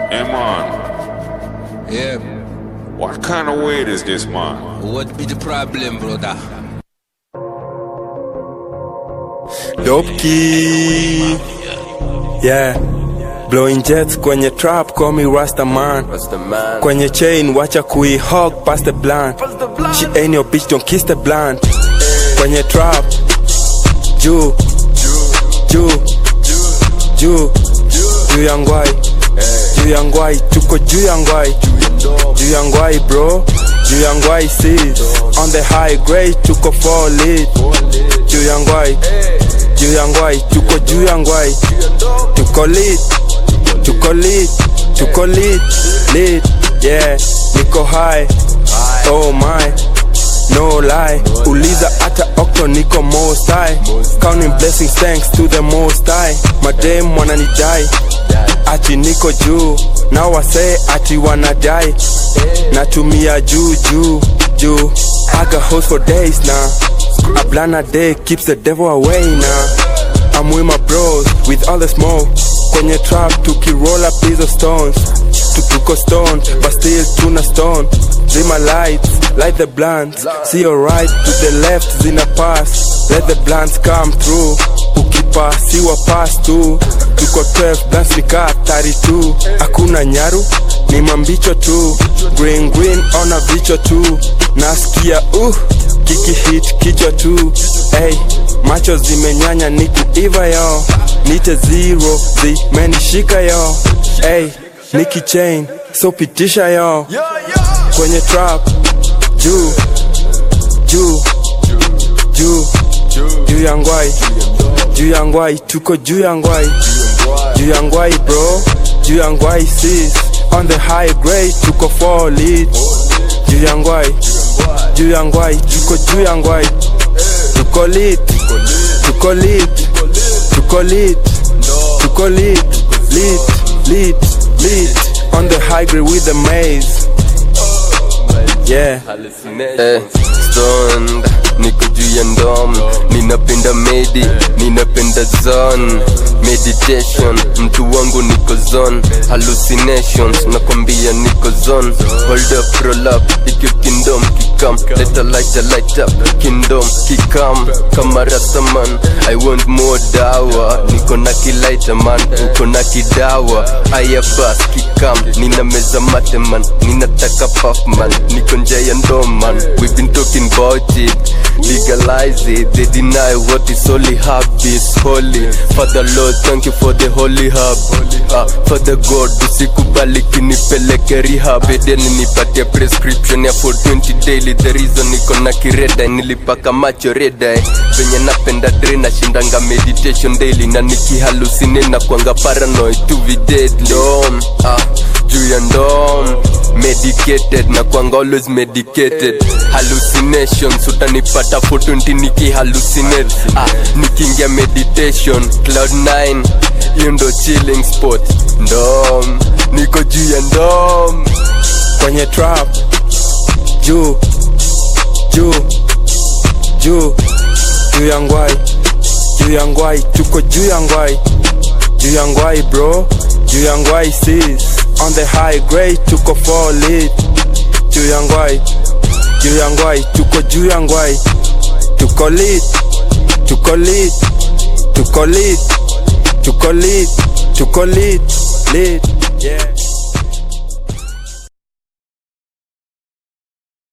Hey man, Yeah, what kind of weight is this man? what be the problem, brother? Dope key. Yeah. Blowing jets kwenye trap, call me Rasta man. man? Kwenye chain, wacha kui hog past the blunt. She ain't your bitch, don't kiss the blunt. Kwenye trap, juu, juu, juu, juu ya ngwai, juu ya ngwai, tuko juu ya ngwai, juu ya ngwai bro, juu ya ngwai sis. On the high grade, tuko fall lit, juu ya ngwai, juu ya ngwai, tuko juu ya ngwai, tuko lit, tuko lit, tuko lit, lit, yeah, niko high, oh my, no lie, uliza hata okto niko most high, counting blessings thanks to the most high, madem wananidai, ati niko juu, na wasee ati wanadai, natumia juu juu juu, I got hoes for days now, a blana day keeps the devil away now. I'm with my bros with all the smoke kwenye trap tukiroll up hizo stones tutuko stone but still tuna stone zima lights light the blunts see your right to the left zina pass let the blunts come through ukipasiwa pass tu tuko 12 blunts nika 32 hakuna nyaru ni mambicho tu green green ona vichwa tu nasikia uh kiki hit kichwa tu hey, macho zimenyanya ni kuiva yo nite zero zimenishika yo hey, niki chain so pitisha yo kwenye trap juu juu juu juu ya ngwai juu ya ngwai tuko juu ya ngwai juu ya ngwai bro juu ya ngwai sis on the high grade tuko fall lit juu ya ngwai juu ya ngwai tuko juu ya ngwai tuko lit tuko lit tuko lit tuko lit lit lit lit on the high grade with the maze yeah Eh, stoned niko juu ya ndom ninapenda medi ninapenda zone meditation mtu wangu niko zone hallucinations nakwambia niko zone hold up roll up ikyo kingdom kikam leta light light up kingdom kikam kama rastaman i want more dawa niko na kilaita man uko na kidawa aya bas kikam nina meza mate man ninataka puff man niko nje ya ndom man we've been talking about it legalize it they deny what is holy hub is holy father lord thank you for the holy hub uh, father god usikubali kinipeleke rehab edeni nipatie prescription ya 420 daily the reason niko na kireda nilipaka macho reda eh. venye napenda dre nashindanga meditation daily na nikihalusine na kwanga paranoid to be deadly Dom, ah, juu ya ndom medicated na kwanga always medicated hallucinations utanipata 420 nikihallucinate ah, nikiingia meditation cloud 9 hiyo ndo chilling spot ndom niko juu ya ndom kwenye trap juu juu juu juu ya ngwai juu ya ngwai tuko juu ya ngwai juu ya ngwai bro juu ya ngwai sis on the high grade tuko fall lit juu ya ngwai juu ya ngwai tuko juu ya ngwai tuko lit tuko lit tuko lit tuko lit tuko lit lit